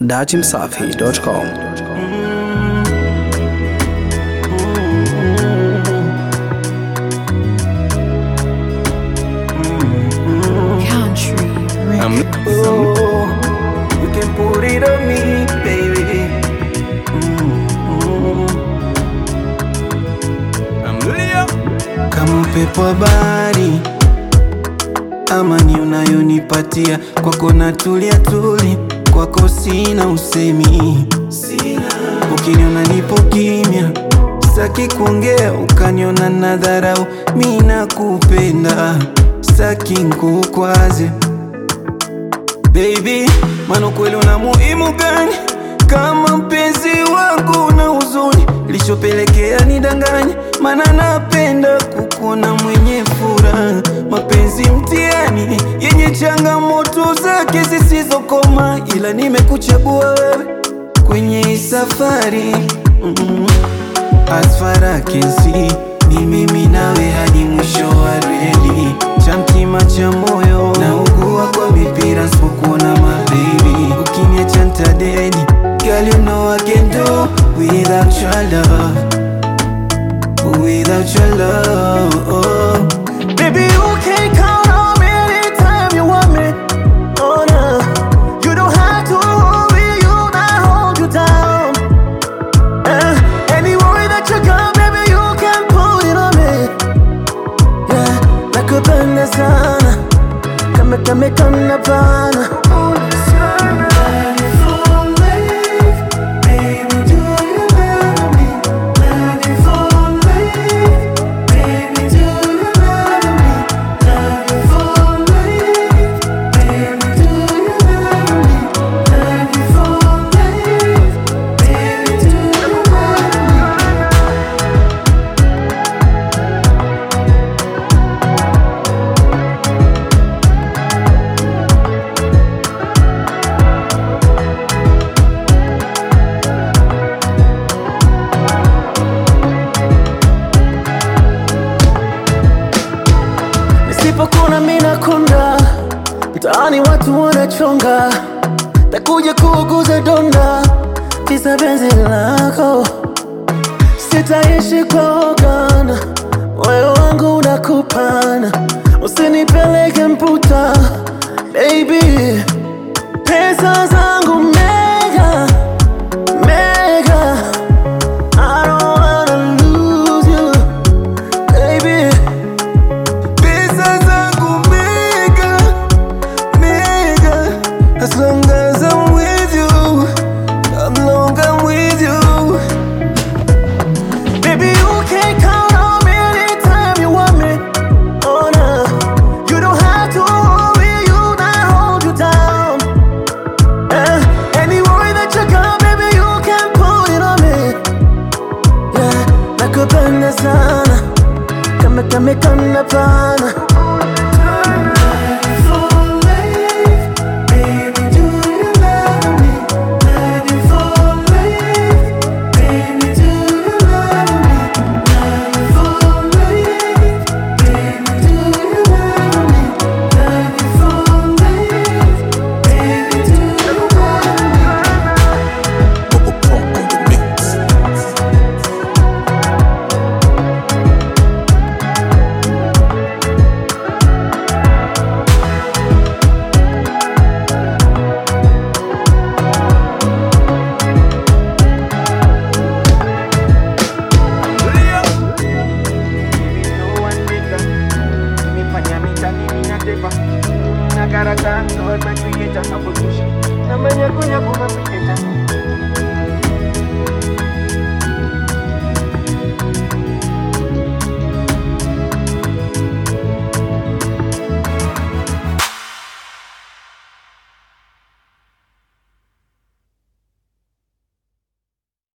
dachimsafi.com. Country I'm Oh, you can put it on me, baby. I'm Leo. Kama upepo wa bahari, amani unayonipatia kwako natulia tuli, kwako sina usemi, ukiniona nipo kimya, sitaki kuongea, ukaniona na dharau, mi nakupenda, sitaki nkukwaze Baby, maana kweli una muhimu gani kama mpenzi wangu na huzuni lichopelekea nidanganye, maana napenda kukuona mwenye furaha. Mapenzi mtihani yenye changamoto zake zisizokoma, ila nimekuchagua wewe kwenye hii safari mm As far as I can see, ni mimi nawe hadi mwisho wa reli, cha mtima cha moyo na ugua kwa mipira sipokuona mabebi, ukiniacha ntadedi. Girl, you know I can do without your love, without your love. Baby, you can count on me anytime you want me. Oh no, you don't have to worry, you not hold you down. Uh, any worry that you got, baby, you can put it on me. Yeah, nakupenda sana, kama kama kana pana. Nisipokuna mina konda, mtaani watu wanachonga, takuja kuuguza donda, kisa penzi lako. Sitaishi kwa ugana, moyo wangu unakupana, usinipeleke mputa, baby. Pesa zangu mega, mega, I don't wanna lose you, baby. Pesa zangu mega, mega As long as I'm with you As long I'm with you Baby, you can count on me anytime you want me Oh no You don't have to worry, you not hold you down uh, Any worry that you got, baby, you can put it on me Yeah, nakupenda sana Kama kama kana pana Bubble Pump on the mix. Leo. Nimefanya mitani minatepa na karata ndo creator hapo tushi na manya kunya kuma creator